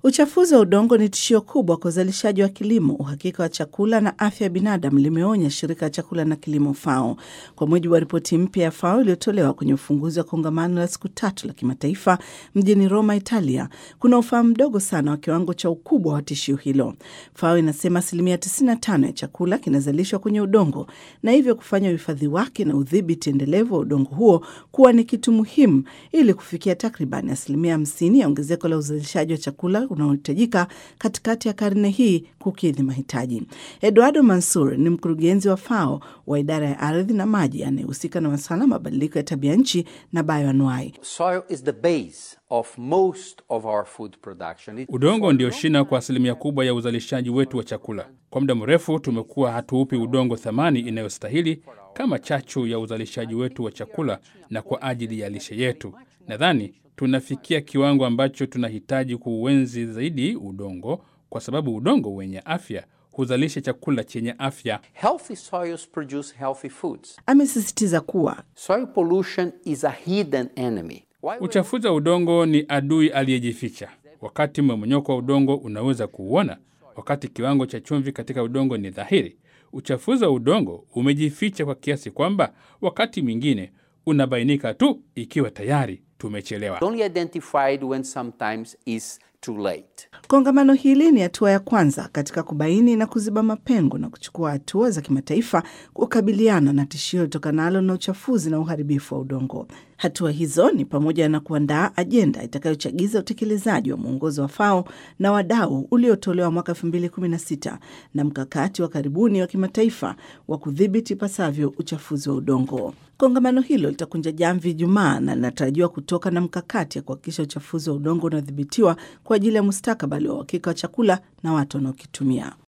Uchafuzi wa udongo ni tishio kubwa kwa uzalishaji wa kilimo, uhakika wa chakula na afya ya binadamu, limeonya shirika la chakula na kilimo FAO. Kwa mujibu wa ripoti mpya ya FAO iliyotolewa kwenye ufunguzi wa kongamano la siku tatu la kimataifa mjini Roma, Italia, kuna ufahamu mdogo sana wa kiwango cha ukubwa wa tishio hilo. FAO inasema asilimia 95 ya chakula kinazalishwa kwenye udongo na hivyo kufanya uhifadhi wake na udhibiti endelevu wa udongo huo kuwa ni kitu muhimu ili kufikia takriban asilimia 50 ya ongezeko la uzalishaji wa chakula unaohitajika katikati ya karne hii kukidhi mahitaji. Eduardo Mansur ni mkurugenzi wa FAO wa idara ya ardhi na maji anayehusika na masuala ya mabadiliko ya tabia nchi na bayoanuai. Soil is the base of most of our food production. It- Udongo ndio shina kwa asilimia kubwa ya uzalishaji wetu wa chakula. Kwa muda mrefu tumekuwa hatuupi udongo thamani inayostahili kama chachu ya uzalishaji wetu wa chakula na kwa ajili ya lishe yetu. Nadhani tunafikia kiwango ambacho tunahitaji kuuenzi zaidi udongo, kwa sababu udongo wenye afya huzalisha chakula chenye afya. Healthy soils produce healthy foods. Amesisitiza kuwa Soil pollution is a hidden enemy. Why we- Uchafuzi wa udongo ni adui aliyejificha. Wakati mmomonyoko wa udongo unaweza kuuona, wakati kiwango cha chumvi katika udongo ni dhahiri. Uchafuzi wa udongo umejificha kwa kiasi kwamba wakati mwingine unabainika tu ikiwa tayari tumechelewa. only identified when sometimes is too late. Kongamano hili ni hatua ya kwanza katika kubaini na kuziba mapengo na kuchukua hatua za kimataifa kukabiliana na tishio litokanalo na uchafuzi na uharibifu wa udongo. Hatua hizo ni pamoja na kuandaa ajenda itakayochagiza utekelezaji wa mwongozo wa FAO na wadau uliotolewa mwaka 2016 na mkakati wa karibuni wa kimataifa wa kudhibiti ipasavyo uchafuzi wa udongo. Kongamano hilo litakunja jamvi Ijumaa na linatarajiwa kutoka na mkakati ya kuhakikisha uchafuzi wa udongo unadhibitiwa kwa ajili ya mustakabali wa uhakika wa chakula na watu wanaokitumia.